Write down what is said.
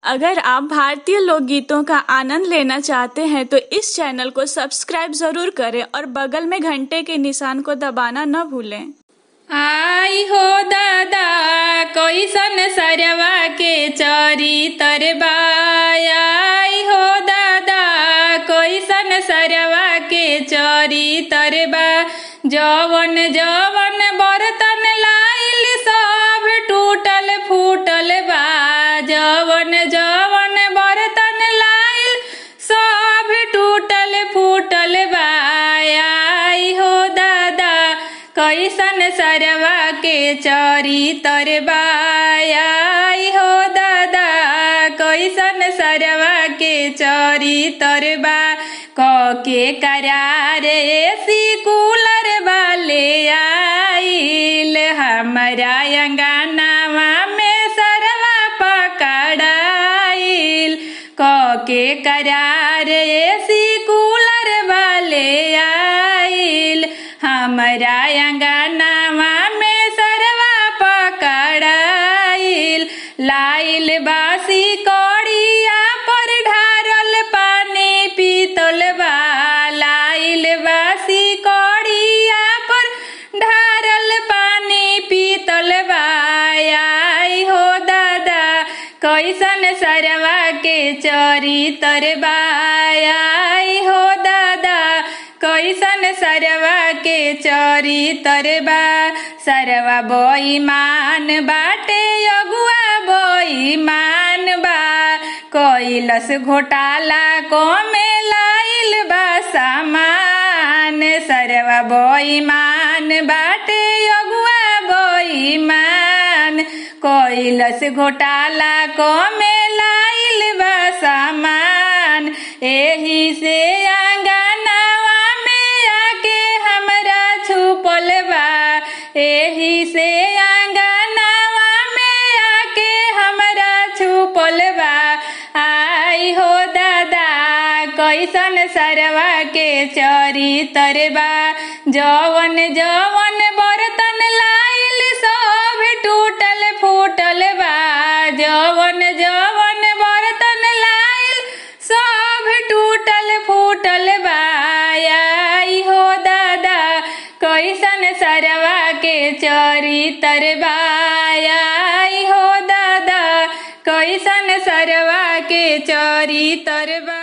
अगर आप भारतीय लोकगीतों का आनंद लेना चाहते हैं तो इस चैनल को सब्सक्राइब जरूर करें और बगल में घंटे के निशान को दबाना न भूलें आई हो दादा कैसन सरवा के चरी तरबाया आई हो दादा कैसन सरवा के चरी तरबा जवन जवन बर्तन लाइल सब टूटल फूटल बा जवन जवन बर्तन लाइल सब टूटल फूटल बा आई हो दादा कैसन सरवा के चरी तरबा आई हो दादा कैसन सरवा के चरी तरबा क के करार एसी कूलर वाले आइल हमारा अंगनावा में सरवा पकड़ाइल क के करार एसी कूलर वाले आइल हमारा अंगनावा में सरवा पकड़ाइल लाइल बासी कौड़िया पर ढारल पानी पीतल बा लाइल बासी कौड़िया पर ढारल पानी पीतल बा आई हो दादा कैसन सरवा के चरी तरबा आई हो दादा कैसन सरवा के चरी तरबा सरवा बोईमान बाटे अगुआ बोईमान बा कैलस घोटाला को में लाइल बा सामान सरवा बोईमान बाटे अगुआ बोईमान कैलस घोटाला को में लाइल बा सामान एही से आंगनवा में आके हमरा छुपल बा एही से आंगनवा में आके हमरा छुपल बा आई हो दादा कैसन सरवा के चरी तरबा जवन जवन बर्तन लाइल सब टूटल फूटल बा जवन जवन बर्तन लाइल सब टूटल फूटल बा आई हो दादा कैसन सरवा के चरी तरबा आई हो दादा कैसन सरवा के चरी तरबा